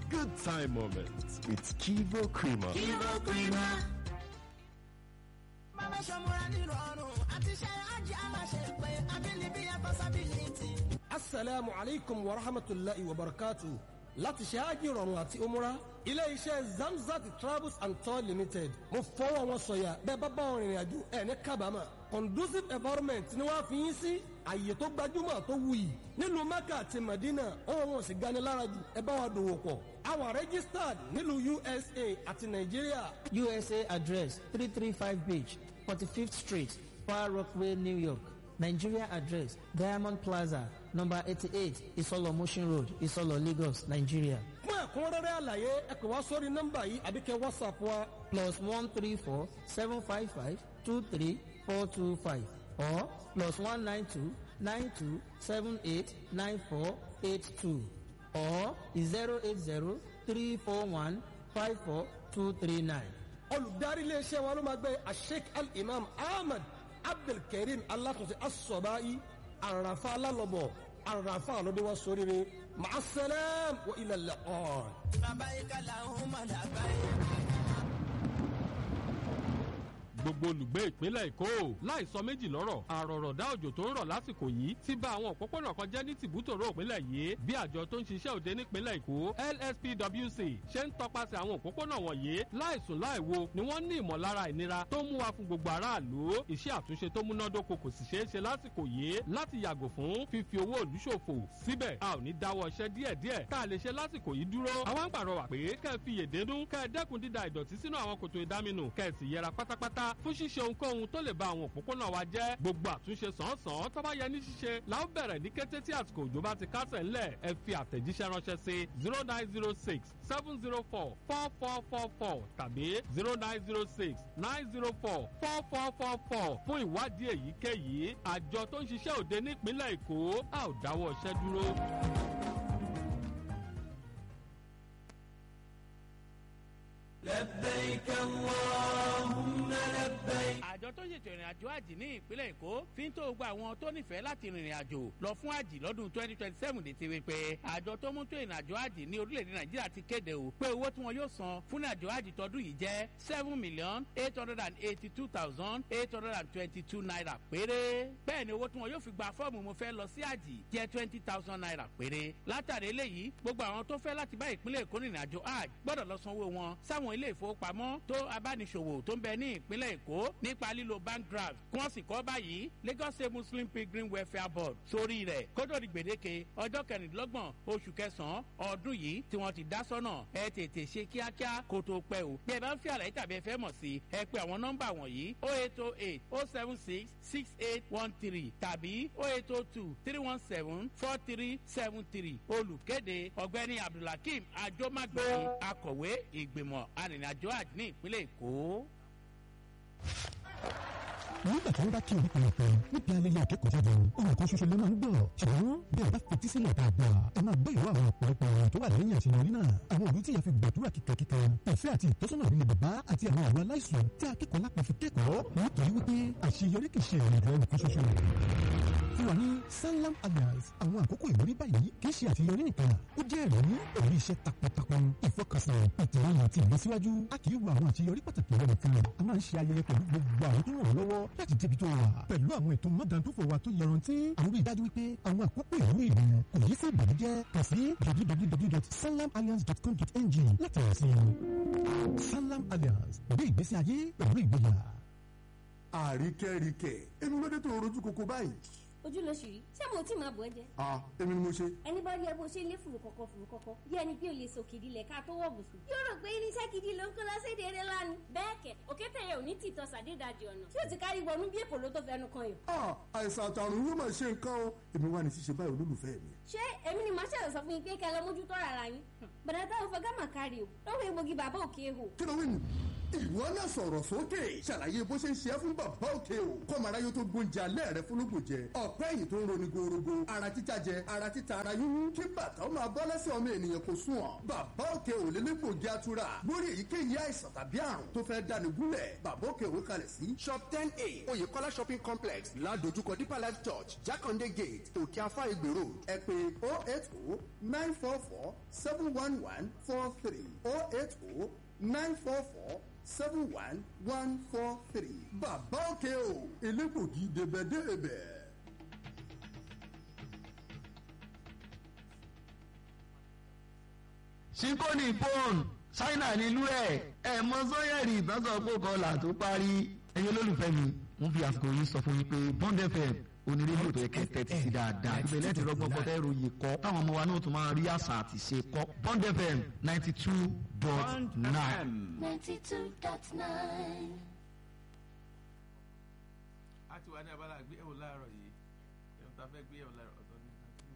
good time moments with Kivo Creamer. Kivo Creamer. Bàbá Ṣọmúra nírọ̀rùn àti ṣe àjẹ́ aláṣẹ pé abilibi yàtọ̀ sábìlìtì. asalaamu aleykum wa rahmatulahi wa barakatu láti ṣe ájì rọrùn àti umura ilé iṣẹ́ zamzat travels and tour limited mo fọwọ́ wọn sọ̀yà bẹ́ẹ̀ bá bá wọn rìnrìn àjò ẹ̀ ní kábàámà conducive environment ni wọ́n á fi yín sí àyè tó gbajúmọ̀ tó wuyì nílùú mecca àti medina ohun wọn sì gani lára jù ẹ bá wa dòwò pọ̀ àwọn registered nílùú usa àti nàìjíríà. USA address 335 Beach, 45th Street, Far Rockaway, New York. Nigeria address Diamond Plaza, number 88, Isolo Motion Road, Isolo, Lagos, Nigeria. fún ẹ̀kúnrẹ́rẹ́ àlàyé ẹ pè wá sórí nọ́mbà yìí àbí kẹ́ whatsapp wa Plus 134 755 23425 or plus 192 92 78 9482 or 080 341 54239. olùdarí iléeṣẹ́ wa ló máa gbé asheik al-imam ahmed abdulkareem alatunṣe asọ̀báyí àràfà alálọ́bọ̀ àràfà àlọ́dẹ́wà sóríire màásẹ́lẹ̀m wa ilẹ̀ lẹ́kọ̀ọ́. Bàbá yìí kàlà ń mọ̀ lágbàáyé. gbogbo olùgbé ìpínlẹ̀ èkó láì sọ méjì lọ́rọ̀ àròrọ̀dá òjò tó ń rọ̀ lásìkò yìí ti bà àwọn òpópónà kan jẹ́ ní tìbútòrò ìpínlẹ̀ yìí bí àjọ tó ń ṣiṣẹ́ òde nípínlẹ̀ èkó lspwc ṣe ń tọpasẹ̀ àwọn òpópónà wọ̀nyí láìsùn láìwo ni wọ́n ní ìmọ̀lára ìnira tó ń mú wa fún gbogbo aráàlú iṣẹ́ àtúnṣe tó múnádóko kò sì ṣeé ṣe lásìkò yìí láti yàgò fún fífi owó ìlú ṣòfò síbẹ̀ a ò ní dáwọ́ iṣẹ́ díẹ̀díẹ̀ tá a lè ṣe lásìkò yìí dúró àwọn ń pàrọwà pé kẹ́ ẹ fi yèdénú kẹ́ ẹ dẹ́kun dída ìdọ̀tí sínú àwọn kòtò ìdáminù kẹ́ ẹ sì yẹra pátápátá fún ṣíṣe ohunkóhun tó lè ba àwọn òpópónà wa jẹ́ gbogbo àtúnṣe sàn-án tó bá yẹ ní ṣíṣe la ó bẹ̀rẹ̀ ní kété tí àsìkò òjò bá ti kásẹ̀ ńlẹ̀ ẹ fi àtẹ̀jíṣẹ́ ránṣẹ́ sí zero nine zero six seven zero four four four four four tàbí zero nine zero six nine zero four four four four four fún ìwádìí èyíkéyìí àjọ tó ń ṣiṣẹ́ òde nípínlẹ̀ èkó a ò dáwọ́ iṣẹ́ dúró. لبيك اللهم لبيك. àjọ tó ṣètò ìrìn àjò àjì ní ìpínlẹ̀ èkó fi ń tó gba àwọn tó nífẹ̀ẹ́ láti rìnrìn àjò lọ fún àjì lọ́dún twenty twenty seven létí wípé àjọ tó mú tó ìrìn àjò àjì ní orílẹ̀-èdè nàìjíríà ti kéde o pé owó tí wọn yóò san fún àjò àjì tọdún yìí jẹ́ seven million eight hundred and eighty two thousand eight hundred and twenty two naira péré bẹ́ẹ̀ ni owó tí wọn yóò fi gba fọ́ọ̀mù mo fẹ́ lọ sí àjì jẹ́ twenty thousand naira péré látàrí eléyìí gbogbo àwọn tó fẹ́ láti bá ìpínlẹ̀ èkó rìnrìn àjò àjì gbọ́dọ̀ lọ sanwó wọn sáwọn ilé ìfowópamọ́ tó abániṣòwò tó ń bẹ ní ìpínlẹ̀ èkó nípa lílo bank draft kí wọ́n sì kọ́ báyìí lagos state muslim pilgrim welfare board sórí rẹ̀ kótó di gbèdéke ọjọ́ kẹrìndínlọ́gbọ̀n oṣù kẹsàn-án ọdún yìí tí wọ́n ti dá sọ́nà ẹ tètè ṣe kíákíá kó tó pẹ́ o bí ẹ bá ń fi àlàyé tàbí ẹ fẹ́ mọ̀ sí ẹ pé àwọn nọ́mbà wọ̀nyí o eight o eight o seven six six eight one three tàbí o eight o two three one seven four three seven three olùkéde ọ̀gbẹ́ni abdulhakeem ajomagbé akọ̀wé ìgbìmọ̀ arìnrìnàjò àjò ní ìpínlẹ̀ èkó nígbà tí wọ́n bá kí orúkọ rẹ̀ pé níbi ayẹyẹ akẹ́kọ̀ọ́ jáde ohun kan ṣoṣo ló máa ń gbọ́ ṣùgbọ́n bí ẹ bá fetí sílẹ̀ dáadáa ẹ máa gbé ìwọ àwọn ọ̀pọ̀lọpọ̀ ọ̀rọ̀ tó wà lẹ́yìn àṣeyọrí náà àwọn òbí tí ìyá fi gbàdúrà kíkankíkan ìfẹ́ àti ìtọ́sọ́nà ìrìnlẹ̀ bàbá àti àwọn àwọn aláìsàn tí akẹ́kọ̀ọ́ lápá fi kẹ́kọ̀ọ́ nítorí wípé àṣeyọrí kì í ṣe ìrìn àjò ẹnìkan ṣoṣo fún wa ní sanlam alliance àwọn àkókò ìwúrí báyìí kì í ṣe àṣeyọrí nìkan ó jẹ́ ẹ̀rí ẹ̀rí iṣẹ́ takuntakun ìfọkànsìn ìtìlẹ́yìn àti ìlọsíwájú a kì í wo àwọn àṣeyọrí pàtàkì rẹ̀ nìkan a máa ń ṣe ayẹyẹ pẹ̀lú gbogbo àwọn tó ràn wọ́n lọ́wọ́ láti débi tó wà pẹ̀lú àwọn ètò mọ́dàndúfò wa tó yọrantí àwọn rí i dájú wípé àwọn àkókò ìwúrí rẹ̀ kò yí sí ìbànújẹ́ kàn sí www.sanlamalliance.com.ng láti rẹ̀ sí i sanlam alliance pẹ̀lú ìgbésí ayé pẹ̀lú ìgboyà. àríkẹ́ríkẹ́ èmi ló dé tó rojú koko báyìí. ojú ló ṣì rí ṣé mo tí máa bọ̀ ẹ́ jẹ́. ah èmi ni mo ṣe. ẹni bá rí ẹ bó ṣe lé fùrù kọ̀kọ̀ fùrù kọ̀kọ̀ bí ẹni pé o lè sọ kìdí lẹ̀ ká tó wọ̀ bùsùn. yóò rò pé irinṣẹ́ gidi ló ń kó lọ́sẹ̀dẹ̀ eré lánàá. bẹ́ẹ̀ kẹ̀ òkété yẹn ò ní tìtọ́ sàdédàjì ọ̀nà tí ó ti kárí wọnú bí èpò ló tó fẹnu kan yìí. ah àìsàn àtàrùn yóò máa ṣe nǹkan o èmi wà ní ṣíṣe báyìí olólùfẹ́ mi. ṣé èmi ni màá ṣẹ̀rọ̀ sọ fún yín pé kẹ́ ẹ lọ mójútó rárá yín. bàdà táwọn fẹ́ gámà kárí o lọ́wọ́ egbògi bàbá òkè ehò. kí ló wí nù. ìwọ náà sọ̀rọ̀ sókè ṣàlàyé bó ṣe ń ṣe é fún bàbá òkè o kọ́mọ̀ráyé tó gbóúnjẹ alẹ́ rẹ fúnlùkùn jẹ ọ̀pẹ́ ẹ̀yìn tó ń roni gorogo ara títa jẹ ara títa ara yúnyún kí bàtà ó máa bọ́ lẹ́sẹ̀ ọmọ ènìyàn kò sùn ọ́ bàbá òkè ò lè légbògi atura lórí èyíkéyìí àìsàn tàbí àrùn tó fẹ́ dáni gúnlẹ̀ bàbá òkè ò kalẹ̀ sí shop ten a oyèkọ́lá shopping complex ládojúkọ deeper life church jákàndé gate òkè afá ìgbè road ẹ pé oh eight oh nine four four seven one one four three oh eight oh nine four four seven one one four three. bàbá òkè o elégbògi débẹ̀débẹ̀. síkóní pọ́ùn ṣáínà nílùú ẹ̀ ẹ̀ mọ sọ́yẹ̀rì ìbásọ̀pọ̀ kọlà tó parí ẹ̀yin olólùfẹ́ mi ń fi àsìkò yìí sọ fún yín pé bond fm onírèdíò tó yẹ kẹ́ tẹ́tí sí dáadáa ibẹ̀ lẹ́tì rọ́gbọ́n kọ́ tẹ́ ròyìn kọ́ táwọn ọmọ wa náà tún máa rí àṣà àti ṣe kọ́ bond fm ninety two dot nine. ninety two dot nine. a ti wà ní abala àgbéyẹ̀wò láàárọ̀ yìí ẹ̀rọ tá a fẹ́ gbéyẹ̀wò láàárọ̀ ọ̀tọ̀ ní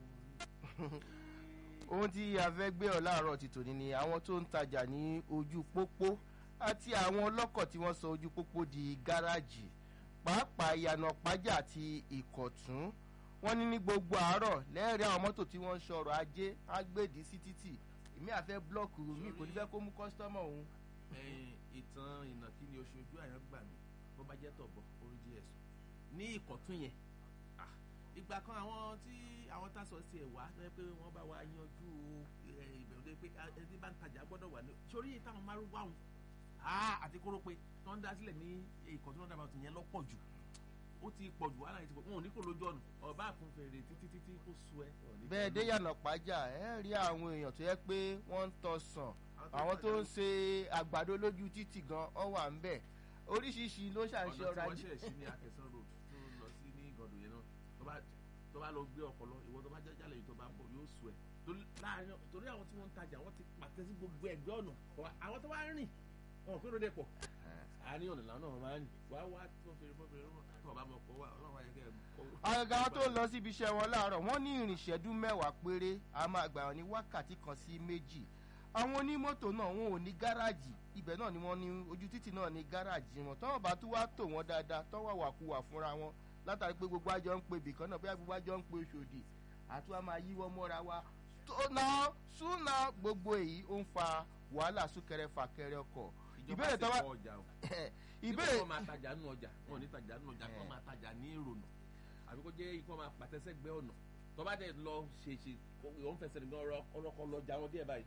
ohun tí a fẹ́ gbé ọ láàárọ̀ ti tòní ni àwọn tó ń tajà ní ojú pópó àti àwọn ọlọ́kọ̀ tí wọ́n sọ ojú pópó di gáràjì pàápàá ìyànà pàjá àti ìkọ̀tún wọ́n ní ní gbogbo àárọ̀ lẹ́ẹ̀rí àwọn mọ́tò tí wọ́n ń sọ̀rọ̀ ajé ágbèdì sí títì èmi àfẹ́ blọ́ọ̀kù mi kò ní fẹ́ kó mú kọ́sítọ́mọ̀ òun. ìtàn ìnàkí ni oṣù ojú àyàn gbà mí bó bá jẹ́ tọ̀bọ̀ oríjì ẹ̀sùn ní ìkọ̀tún yẹn ah, ìgbà kan àwọn tí àwọn tásọ̀ sí ẹ̀ wá lọ́yẹ́ pé wọ́n bá wa yanjú ìbẹ̀rù lé pé ẹni bá ń tajà gbọ́dọ̀ wà ní sórí táwọn márùn wà wọn àti kóró pé tó ń dá sílẹ̀ ní ìkọ̀tún náà dábàá tó yẹn lọ́pọ̀ jù ó ti pọ̀ jù wàhálà yìí ti pọ̀ wọn ò ní kó lójú ọ̀nà ọba àkúnfèrè títí títí kó sú ẹ. bẹ́ẹ̀ dé yànnà pàjá ẹ rí àwọn èèyàn tó yẹ pé wọ́n ń tọ́ sàn àwọn tó ń ṣe àgbàdo lójú títì gan ọ wà ń bẹ̀ oríṣiríṣi ló ṣàǹṣe ọ̀rọ̀ ajé. ọ̀nà tí wọ́n ṣẹ̀ sí ní akẹ́sán road tó lọ sí ní gọ̀dọ̀ yẹn náà tó bá lọ gbé ọpọlọ ìwọ tó bá jálẹ̀ yìí tó bá bọ̀ yóò sú ẹ torí àwọn tí wọ́n ń tajà wọ́n ti pàtẹ sí gbogbo ẹgbẹ́ ọ̀nà àwọn tó bá rìn wọn kí ló dé pọ̀ àárín ọ̀nà làwọn náà máa ń rìn wá wá tó fèrè fọ́ fèrè tó ọba mọ̀ pọ̀ wá ọlọ́run ayẹyẹ kẹ́ ẹ̀ àgàgà tó lọ síbi iṣẹ́ wọn láàárọ̀ wọ́n ní ìrìnṣẹ́dú mẹ́wàá péré a máa gbà wọn ní wákàtí kan sí méjì àwọn onímọ́tò náà wọn ò ní gáràjì ibẹ̀ náà ni wọ́n ní ojú títì náà ní gáràjì wọn tọ́wọ́ bá tún wá tò wọ́n dáadáa tọ́wọ́ wàkúwà fúnra wọn látàrí pé gbogbo àjọ ń pe ibìkan náà bóyá gbogbo àjọ ń pe oṣòdì àti wọn máa yíwọ́ mọ́ra wa tóná súnà gbogbo èyí ó ń fa wàhálà súnkẹrẹ fàkẹrẹ ọkọ̀ ìbéèrè tó wá ìbéèrè wọn máa tajà nínú ọjà wọn ò ní tajà nínú ọjà wọn máa tajà ní ìrònà àbí kó jẹ́ ikú wọn máa pàtẹ́sẹ́gbẹ́ ọ̀nà tó bá dẹ̀ lọ ṣèṣe òun fẹsẹ̀ nìkan ọlọ́kọ̀ lọ jà wọn díẹ̀ báyìí.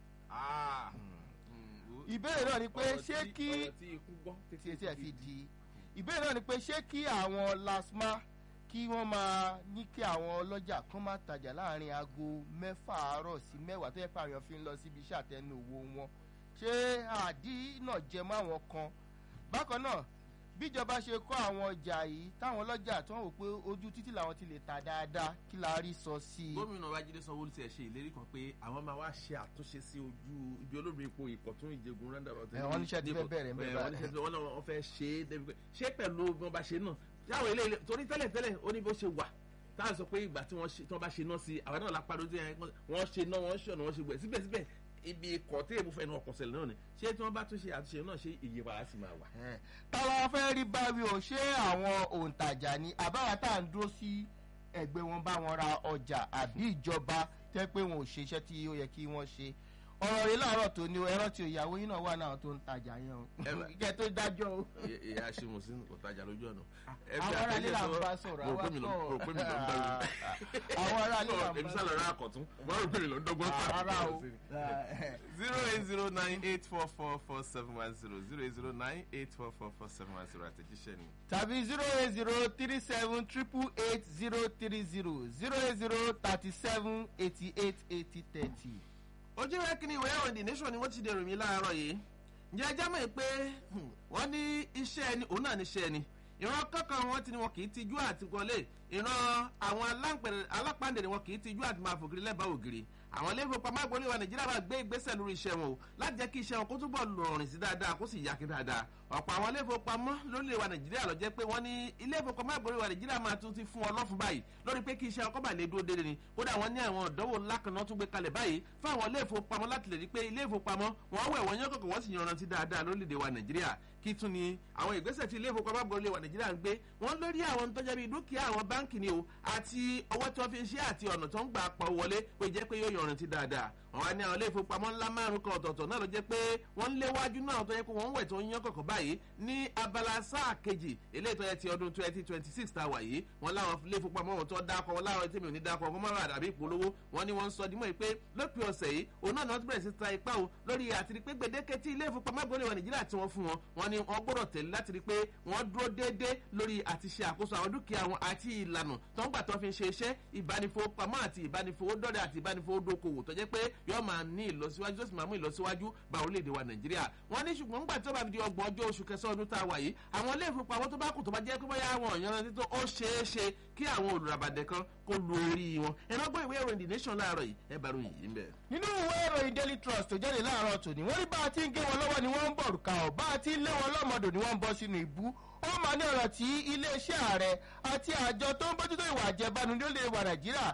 ìbéèrè náà ni pé ṣé kí tí etí ẹ̀ fi di ìbéèrè náà ni pé ṣé kí àwọn lasma kí wọ́n máa ní kí àwọn ọlọ́jà kan máa tajà láàrin aago mẹ́fà àárọ̀ sí mẹ́wàá tó yẹ pé àwọn fi ń lọ síbi iṣẹ́ àtẹnu òwò wọn ṣé àdínà jẹ mọ́ àwọn kan bákan náà bíjọba ṣe kọ́ àwọn ọjà yìí táwọn ọlọ́jà tó ń wò pé ojú títì làwọn ti lè ta dáadáa kí la rí sọ sí i. gómìnà babájídé sanwó-olu ti ẹ̀ ṣe ìlérí kan pé àwọn máa wá ṣe àtúnṣe sí ojú ibi olómi ipò ìkọ̀tún ìjẹgun roundabout. ẹ wọn níṣẹ́ ti fẹ́ bẹ̀rẹ̀ mẹ́ta. ẹ wọn níṣẹ́ ti wọ́n fẹ́ ṣe é débi pé ṣé pẹ̀lú bí wọ́n bá ṣe náà táwọn ilé ilé torí tẹ́lẹ̀ tẹ́lẹ̀ ó ní bó ṣe wà táwọn sọ pé ìgbà tí wọ́n bá ṣe náà sí àwọn náà lápá lójú ẹ̀ wọ́n ṣe náà wọ́n ṣe ọ̀nà wọ́n ṣe gbẹ̀ síbẹ̀síbẹ̀ ibi ikọ̀ tí èèmù fẹ́nu ọkọ̀ sẹ̀lẹ̀ náà ni ṣé tí wọ́n bá tún ṣe àtúnṣe náà ṣe ìyípadà sì máa wà. táwọn fẹ́ rí báwí o ṣé àwọn òǹtajà ni àbáwá tá à ń dúró sí ẹgbẹ́ wọn bá wọn ra ọjà àbí ìjọba tẹ́ pé wọn ò ṣe iṣẹ́ tí ó yẹ kí wọ́n ṣe ọ̀rọ̀ rẹ láàárọ̀ tó ní ẹran tí ìyàwó yín náà wà náà tó ń tajà yẹn o kẹ tó dájọ́ o. ìyá ṣeun sí ọ̀tajà lójú ọ̀nà. àwọn ará ilé là ń bá sọ̀rọ̀ àwọn sọ̀rọ̀ àwọn ará ilé là ń bá sọ̀rọ̀. èmi sálọ rẹ àkọ̀tún wọ́n rò pé mi ló ń dọ́gbọ́n pa. rárá o. zero eight zero nine eight four four four seven one zero zero eight zero nine eight four four four seven one zero àtẹ̀jíṣẹ́ ni. tàbí zero eight zero three seven triple eight zero three zero zero eight zero thirty seven eighty eight eighty thirty ojú rẹ kí ni ìwé ẹ̀rọ the nation ni wọ́n ti dèrò mí láàárọ̀ yìí ǹjẹ́ ẹjẹ́ mọ̀ pé wọ́n ní iṣẹ́ ẹni òun náà ní iṣẹ́ ẹni ìran kankan wọn ti ni wọn kì í tijú àti wọlé ìran àwọn alápàndé ni wọn kì í tijú àti máa fògiri lẹ́bàá ògiri àwọn ilé ìfowópamọ́ àgbọ̀n ilé wa nàìjíríà máa gbé ìgbésẹ̀ lórí iṣẹ́ wọn o láti jẹ́ kí iṣẹ́ wọn kó túbọ̀ lọrin sí dáadáa kó sì yákin dáadáa ọ̀pọ̀ àwọn ilé ìfowópamọ́ lórílẹ̀ wa nàìjíríà lọ jẹ́ pé wọ́n ní ilé ìfowópamọ́ àgbọ̀n ilé wa nàìjíríà máa tún ti fún ọ lọ́fun báyìí lórí pé kí iṣẹ́ ọkọ̀ bà lè dúró déédéé ni kódà wọ́n ní àwọn ìdánwò ńlá kan náà tún gbé kalẹ̀ báyìí fún àwọn ilé ìfowópamọ́ láti lè rí pé ilé ìfowópamọ́ wọn wẹ̀ wọ́n yán kọ̀kọ̀ wọ́n sì yanrantí dáadáa lórílẹ̀‐èdè wa nàìjíríà kí tún ni àwọn ìgbésẹ̀ tí ilé ìfowópamọ́ àgbọ̀n ilé wa nàìjíríà ń gbé wọ́n lórí àwọn tó jẹ́ bí dúkìá àwọn báǹkì ni o àti owó tí wọ́n fi ń ṣe àti ọ̀nà tó ń gbà pa wọlé pé jẹ́ pé yóò yanrantí dáadáa wọn wá ní àwọn ilé ìfowópamọ́ ńlá márùn kan ọ̀tọ̀ọ̀tọ̀ náà ló jẹ́ pé wọ́n ń léwájú náà tó yẹ pé wọ́n ń wẹ̀ tó ń yán kọ̀kọ̀ báyìí ní abala sáà kejì eléyìí tó yẹ ti ọdún twenty twenty six tá a wà yìí wọ́n láwọn ilé ìfowópamọ́ wọn tó dákọ̀ wọn láwọn tèmi ò ní dákọ̀ ọkọ̀ mọ́ra àdàbí ìpolówó wọn ni wọ́n ń sọ dímọ̀ pé lópin ọ̀sẹ̀ yìí òun náà ni wọ́n ti bẹ̀rẹ̀ sí ta ipá o lórí àti rí pé gbèdéke tí ilé ìfowópamọ́ gbọ́dọ̀ wà nàìjíríà tí wọ́n fún wọn wọn ni wọ́n gbọ́dọ̀ tẹ̀lé láti rí pé wọ́n dúró déédéé lórí àti ṣe àkóso àwọn dúkìá wọn àti ìlànà tó ń gbà tó fi ń ṣe iṣẹ́ ìbánifowópamọ́ àti ìbánifowódọ́rẹ̀ àti ìbánifowódókòwò tó jẹ́ pé yóò máa ní ìlọsíwájú tó sì máa mú ìlọsíwájú bá orílẹ̀-èdè wa nàìjíríà wọ́n ní ṣùgbọ́n nígbà tó bá fi di ọgbọ̀n ọjọ́ oṣù kẹsàn-án ọdún tá a wà yìí àwọn ilé ìfowópamọ́ tó bá kù tó bá jẹ́ pé bóyá àwọn èèyàn rántí tó ó ṣeé ṣe kí àwọn olùràbàdẹ kan kó lu orí wọn ẹ má gbọ́ ìwé ìròyìn the nation láàárọ̀ yìí ẹ bá ròyìn yìí ń bẹ̀. nínú ìwé ìròyìn daily trust tó jáde láàárọ̀ tòní wọ́n rí bá a ti ń gé wọn lọ́wọ́ ni wọ́n ń bọ̀ rùkà ọ̀ bá a ti ń lé wọn lọ́mọdò ni wọ́n ń bọ́ sínú ìbú ó máa ní ọ̀rọ̀ tí iléeṣẹ́ ààrẹ àti àjọ tó ń bójútó ìwà àjẹbánu ní orílẹ̀ wa nàìjíríà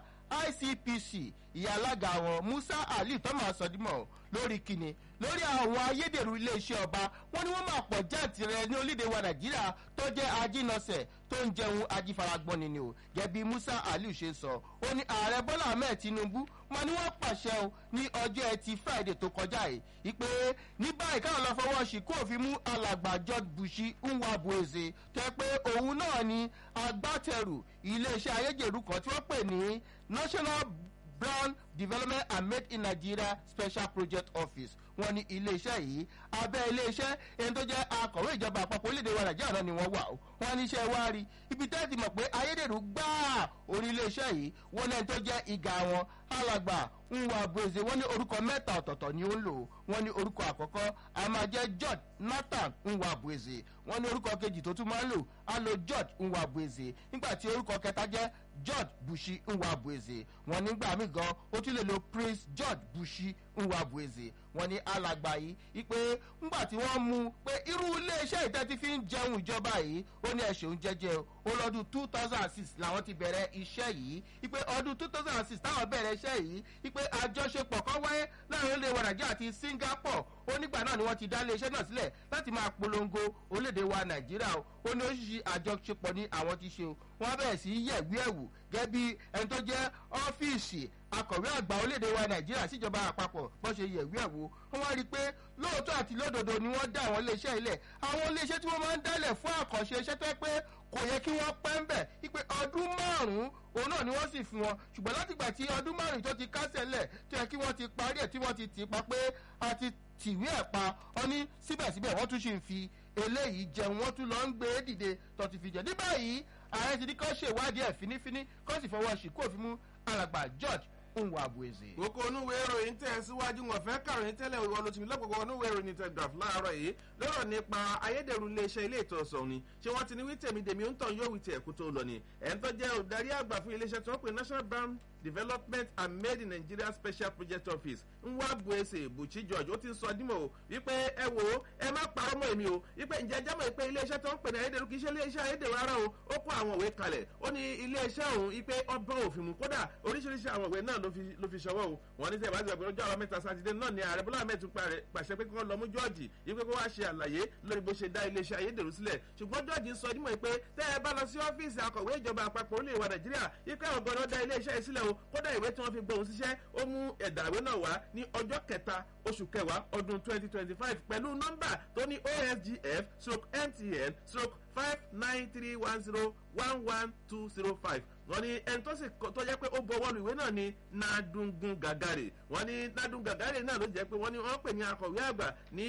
icpc ìyá alága wọn musa ali thomas sọdímọ̀ lórí kíni lórí àwọn ayédèrú iléeṣẹ́ ọba wọn ni wọ́n máa pọ̀ jáàtì rẹ ní orílẹ̀ wa nàìjíríà tó jẹ́ ajínọsẹ̀ tó ń jẹun ajífaragbọ́n ni ni o gẹ̀bí musa ali ṣe sọ ó ní ààrẹ bọ́lá ahmed tinubu wọn ni wọ́n pàṣẹ o ní ọjọ́ ẹtì friday tó kọjá yìí ìpè ní báyìí káwọn lọ fọwọ́ sí kó fi mú alàgbà george bushi nwabueze tó yẹ pé òun náà ni agbátẹrù iléeṣẹ́ ayédèrú kan tí wọ́n pè ní national brown development and made in nigeria special project office wọn ní iléeṣẹ́ yìí abẹ́ iléeṣẹ́ ẹni tó jẹ́ akọ̀wé ìjọba àpapọ̀ orílẹ̀-èdè wa nàìjíríà náà ni wọ́n wà ó wọn ní iṣẹ́ wa rí ibi tẹ́ ti mọ̀ pé ayédèrú gbáà orí iléeṣẹ́ yìí wọn ní ẹni tó jẹ́ ìgà wọn alàgbà nwa bueze wọn ní orúkọ mẹ́ta ọ̀tọ̀ọ̀tọ̀ ni ó ń lò wọn ní orúkọ àkọ́kọ́ a máa jẹ́ george nathan nwa bueze wọn ní orúkọ kejì tó tún máa ń lò á lo george nwa bueze nígbà tí orúkọ kẹta jẹ́ george bushi nwa bueze wọn nígbà míì gan ó tún lè lo prince george bushi nwa bueze wọn ní alàgbà yìí ipe ńgbà tí wọ́n mú pé irú iléeṣẹ́ ìtẹ́tí fi ń jẹun ìjọba yìí ó ní ẹ̀ṣẹ̀ ń jẹjẹ ó lọ́dún two thousand and six làwọn ti bẹ̀rẹ̀ iṣẹ́ yìí ipe ọdún two thousand and six táwọn bẹ̀rẹ̀ iṣẹ́ yìí ipe àjọṣepọ̀ kan wáyé láàrin orílẹ̀-èdè wa nàìjíríà àti singapore ó nígbà náà ni wọ́n ti dá iléeṣẹ́ náà sílẹ̀ láti máa polongo orílẹ̀-èdè wa nàìjíríà o ó ní oríṣiríṣi àjọṣepọ̀ ní àwọn ti ṣe o wọ́n bẹ̀rẹ̀ sí yẹ̀wí ẹ̀wù gẹ́gẹ́ bí ẹni tó jẹ́ ọ́fíìsì akọ̀wé àgbà orílẹ̀-èdè wa nàìjíríà síjọba àpapọ̀ bó ṣe yẹ̀wí ẹ̀wò wọ́n wá rí i pé lóòótọ́ àti lódodo ni wọ́n dá àwọn iléeṣẹ́ ilẹ̀ àwọn iléeṣẹ́ tí wọ́n máa ń dálẹ̀ fún àkànṣe iṣẹ́ tó pé kò yẹ kí wọ́n pẹ́ ń bẹ̀ wípé ọdún márùn-ún òun náà ni wọ́n sì fún wọn ṣùgbọ́n látìgbà tí ọdún márùn-ún tó ti kásẹ̀ lẹ̀ tó yẹ kí wọ́n ti parí ẹ̀ tí wọ́n ti tì í pa pé a ti tìwé ẹ̀ pa ọ ní síbẹ̀síbẹ̀ wọ́n tún ṣì ń fi eléyìí jẹun wọ́n tún lọ ń gbé dìde tó ti fi jẹ ní báyìí ààrẹ ti ní kó ṣèwádìí ẹ̀ fínífíní kó sì fọwọ́ sí kó fi mú alàgbà george nwabueze. kókó onúwèé ìròyìn tẹ̀ síwájú wọn fẹ́ kàròyìn tẹ́lẹ̀ ìwọ ló ti mi lọ́pọ̀ onúwèé ìròyìn telegraph láàárọ̀ yìí lọ́rọ̀ nípa ayédèrú iléeṣẹ́ ilé ìtọ́sọ̀ ni ṣé wọ́n ti ní wí tèmi dèmi ń tàn yóò wí tiẹ̀ kú tó lọ ni ẹ̀ ń tọ́jẹ́ olùdarí àgbà fún iléeṣẹ́ tí wọ́n pè national brand development and made in nigeria special project office nwa buese buchi george ó ti ń sọ dímọ̀ o wípé ẹ wò ó ẹ má parọ́ mọ́ èmi o wípé ǹjẹ́ ẹjẹ́ mọ̀ pé iléeṣẹ́ tó ń pè ní ayédèrú kì í ṣe iléeṣẹ́ ayédèrú rárá o ó kó àwọn òwe kalẹ̀ ó ní iléeṣẹ́ òun wípé ọba òfin mu kódà oríṣiríṣi àwọn òwe náà ló fi ṣọwọ́ o wọ́n ní sẹ́yìn bá ti gbàgbé lọ́jọ́ àwọn mẹ́ta sátidé náà ni ààrẹ bọ́lá ahmed tún pàṣẹ pé kí wọ́n lọ mú george wípé kó wá ṣe àlàyé lórí bó ṣe dá iléeṣẹ́ ayédèrú sílẹ̀ ṣùgbọ́n george ń sọ dímọ̀ pé tẹ́ ẹ bá lọ sí ọ́fíìsì akọ̀wé ìjọba àpapọ̀ orílẹ̀ ìwà nàìjíríà wípé àwọn gbọ́dọ̀ dá iléeṣẹ́ yìí sílẹ̀ o kódà ìwé tí wọ́n fi gbóhùn síṣẹ́ ó mú ẹ̀dà ìwé náà wá ní ọjọ́ kẹta oṣù kẹwàá ọdún twenty twenty five pẹ̀lú nọ́mbà tó ní osgf stroke mtn stroke five nine three one zero one one two zero five wọ́n ní ẹni tó sì tó jẹ́ pé ó bọ̀wọ́ lu ìwé náà ní nadungun gàgàrè wọ́n ní nadungun gàgàrè náà ló jẹ́ pé wọ́n ní wọ́n pè ní akọ̀wé àgbà ní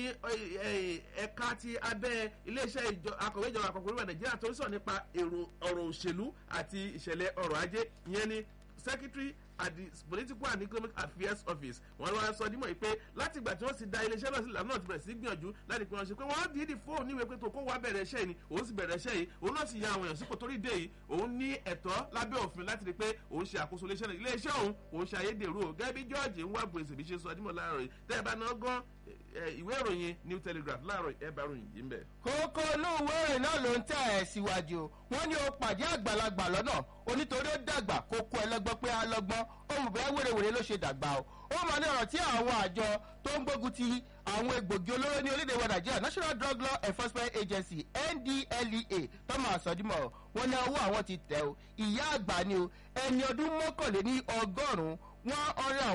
ẹ̀ka ti abẹ́ iléeṣẹ́ akọ̀wé ìjọba àpapọ̀ orílẹ̀ nàìjíríà tó ń sọ nípa èrò ọ̀rọ̀ òṣèlú àti ìṣẹ̀lẹ̀ ọ̀rọ̀ ajé ìyẹn ní secretary at the political and economic affairs office wọ́n lọ́wọ́ sọ dímọ̀ yìí pé láti ìgbà tí wọ́n ti da iléeṣẹ́ náà sílẹ̀ náà ti bẹ̀rẹ̀ sí gbìyànjú láti pé wọ́n ṣe pé wọ́n dídì fóònù níwèé pé tó kó wá bẹ̀rẹ̀ iṣẹ́ yìí òun sì bẹ̀rẹ̀ iṣẹ́ yìí òun náà sì ya àwọn èèyàn sípò torí dé yìí òun ní ẹ̀tọ́ lábẹ́ òfin láti rí pé òun ṣe àkóso iléeṣẹ́ náà iléeṣẹ́ òun òun ṣe ayédèrú o gẹ́gẹ́ bí george ń wá gbèsè bí ṣe sọ dímọ̀ láàárọ̀ yìí tẹ́ ẹ bá náà gan ìwé ìròyìn new telegraph láàárọ̀ ẹ bá ròyìn yìí ń bẹ̀. kókó inú ìwé ìròyìn náà ló ń tẹ̀ ẹ́ síwájú wọ́n ní o pàdé àgbàlagbà lọ́nà onítorí ó dàgbà kó kó ẹlẹ́gbọ́n pé alọ́gbọ́n ohun bẹ́ẹ̀ wèrèwèrè ló ṣe dàgbà o ó mọ ní ọ̀rọ̀ tí àwọn àjọ tó ń gbógun ti àwọn egbògi olóró ní orílẹ̀ èdè wa nàìjíríà national drug law enforcement agency ndlea tọ́mọ̀ àsọdímọ̀ wọn ní ọwọ́ àwọn ti tẹ̀ o ìyá àgbà ni o ẹni ọdún mọ́kànléní ọgọ́rùn-ún one hundred